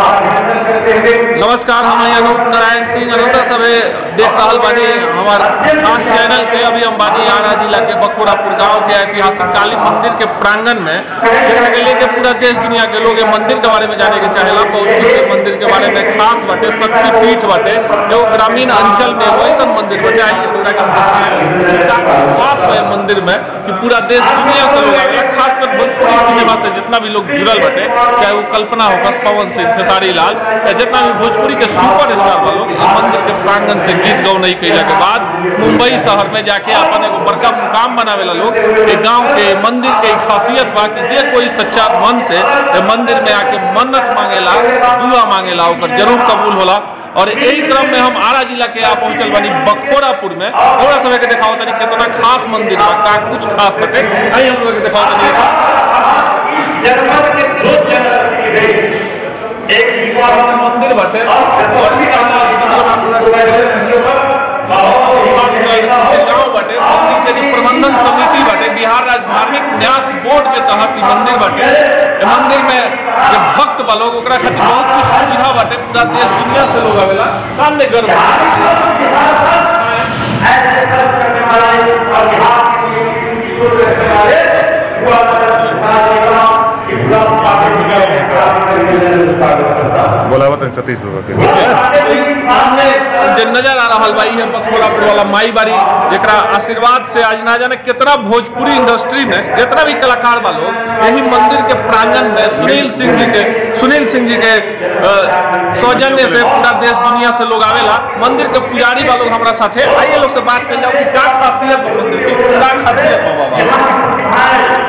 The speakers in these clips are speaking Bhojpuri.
नमस्कार हम हैं अनूप नारायण सिंह अनूटा सभे देख रहल बानी हमार खास चैनल के अभी हम बानी आरा जिला के बखोरापुर गांव के ऐतिहासिक काली मंदिर के प्रांगण में जेकरा के लेके पूरा देश दुनिया के लोग ये मंदिर के बारे में जाने के चाहेला बहुत के मंदिर के बारे में खास बाटे शक्ति पीठ बाटे जो ग्रामीण अंचल में एगो ऐसा मंदिर बाटे आई ओकरा के हम बताएं। खास है मंदिर में कि पूरा देश दुनिया से लोग आवेला खासकर भोजपुरी सिनेमा से जितना भी लोग जुड़ल बाटे चाहे वो कल्पना हो पवन सिंह खेसारी लाल या जितना भी भोजपुरी के सुपर स्टार बा लोग इस मंदिर के प्रांगण से गीत गौनई कैला के बाद मुंबई शहर में जाके अपन एगो बड़का मुकाम बनावेला लोग ये गांव के मंदिर के एक खासियत बा कि जे कोई सच्चा मन से ये मंदिर में आके मन्नत मांगेला दुआ मांगेला ओकर जरूर कबूल होला और यही क्रम में हम आरा जिला के आ पहुंचल बानी बखोरापुर में थोड़ा समय के दिखाओ तनी कितना खास मंदिर बा का कुछ खास बाटे आई हम लोग के दिखाओ तनी जर्मन के दो जनरल की रेस एक युवा मंदिर बाटे और भी गांव बाटे मंदिर के प्रबंधन समिति बाटे बिहार राज्य धार्मिक न्यास बोर्ड के तहत ई मंदिर बाटे ए मंदिर में जे भक्त बा लोग ओकरा खातिर बहुत कुछ सुविधा बाटे पूरा देश दुनिया से लोग आवेला सामने गर्व ऐसे कर्म करने वाले और बिहार की चीजों से करने वाले हुआ करने कि पूरा पार्टी का बोला हुआ था सतीश बाबा के सामने जे नजर आ रहा बा इहे बखोरापुर वाला माई बाड़ी जेकरा आशीर्वाद से आज ना जाने कितना भोजपुरी इंडस्ट्री में जितना भी कलाकार बा लोग यही मंदिर के प्रांगण में सुनील सिंह जी के सुनील सिंह जी के अ, सौजन्य से पूरा देश दुनिया से लोग आवेला मंदिर के पुजारी बा लोग हमारा साथे आइए लोग से बात कर जाओ कि का खासियत बा मंदिर की का खासियत बा बाबा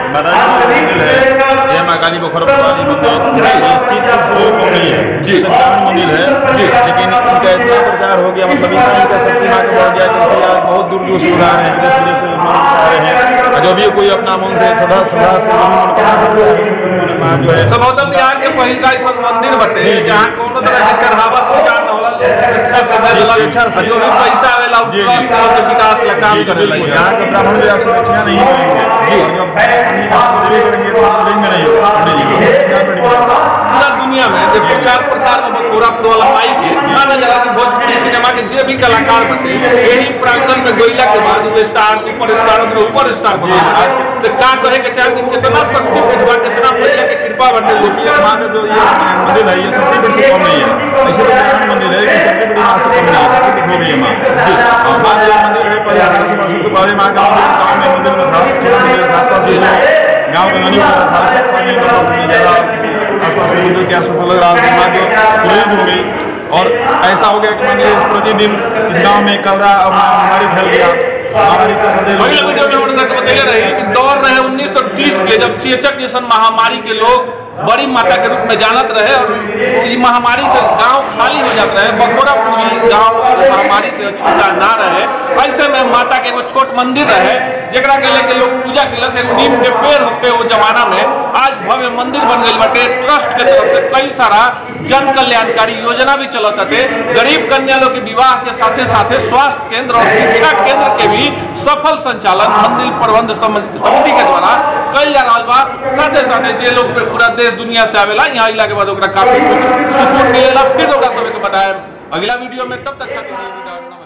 मंदिर है जय माँ काली बखोरपुर वाली मंदिर ये सीता स्वरूप मंदिर है जी। ग्रामीण मंदिर है जी। लेकिन इनका इतना प्रचार हो गया मतलब इतना इनका शक्ति माँ का बढ़ गया कि इसके आज बहुत दूर दूर से लोग आ रहे हैं देश विदेश से लोग आ रहे हैं और जो भी कोई अपना मन से सदा सदा से जो भी मनोकामना करता है उसको उन्होंने माँ जो है सबौतम बिहार के पहिल का ऐसा मंदिर बटे जहाँ कोनो तरह के चढ़ावा स्वीकार न होला लोग अच्छा से दे देला अच्छा से- जो भी पैसा आवेला उ जी, जी। ट्रस्ट और के विकास ला काम जी, करेला बिल्कुल। यहाँ के ब्राह्मण भी आपसे दक्षिणा नहीं करेंगे जी। और जब अपनी बात को देवी करेंगे तो आप देंगे नहीं पंडित जी को क्या पंडित जी? पूरा दुनिया में जो प्रचार प्रसार में बखोरापुर वाला माई के माना जाला कि भोजपुरी सिनेमा के जे भी कलाकार बटे यही प्रांगण में गोइला के बाद वो स्टार सुपर स्टार और सुपर स्टार बने आज तो का कहे के चाहे कि कितना शक्ति पीठ बा कितना भैया के कृपा बटे लोग ये माँ का जो ये मंदिर है ये सबसे बड़ी से कम नहीं है ऐसे तो ग्रामीण मंदिर है कि सबसे बड़ी माँ से कम नहीं है सबसे बड़ी हो गई है माँ और माँ का ये मंदिर है पहले आठ सौ वर्षों के पहले माँ का मंदिर गाँव में मंदिर में था छोटा मंदिर था आसपास से जो गाँव का नदी होता था सब पानी में बहुत ज़्यादा आसपास के मंदिर के आसपास लग रहा था माँ जो सुरेश हो गई और ऐसा हो गया कि मंदिर प्रतिदिन इस गाँव में कलरा और महामारी फैल गया महामारी के चलते पहले लोग- वीडियो में उन्होंने बतैले रहे कि दौर रहे 1930 के जब चेचक जैसन महामारी के लोग बड़ी माता के रूप में जानत रहे और ये महामारी से गांव खाली हो जाता रहे बखोरापुर भी गांव महामारी से छूटा ना रहे ऐसे में माता के एगो छोट मंदिर रहे जेकरा के लेके लोग पूजा केलक एगो नीम के पेड़ होते वो जमाना में आज भव्य मंदिर बन गई बाटे ट्रस्ट के तरफ से कई सारा जन कल्याणकारी योजना भी चलत हटे गरीब कन्या लोग के विवाह के साथे साथे स्वास्थ्य केंद्र और शिक्षा केंद्र के भी सफल संचालन मंदिर प्रबंध सम- समिति के द्वारा कल जा रहा बा साथे साथे जे लोग पूरा देश दुनिया से आवेला यहाँ अइला के बाद ओकरा काफी कुछ सुकून मिलेला फिर ओकरा सबके बताए अगला वीडियो में तब तक खातिर नमस्कार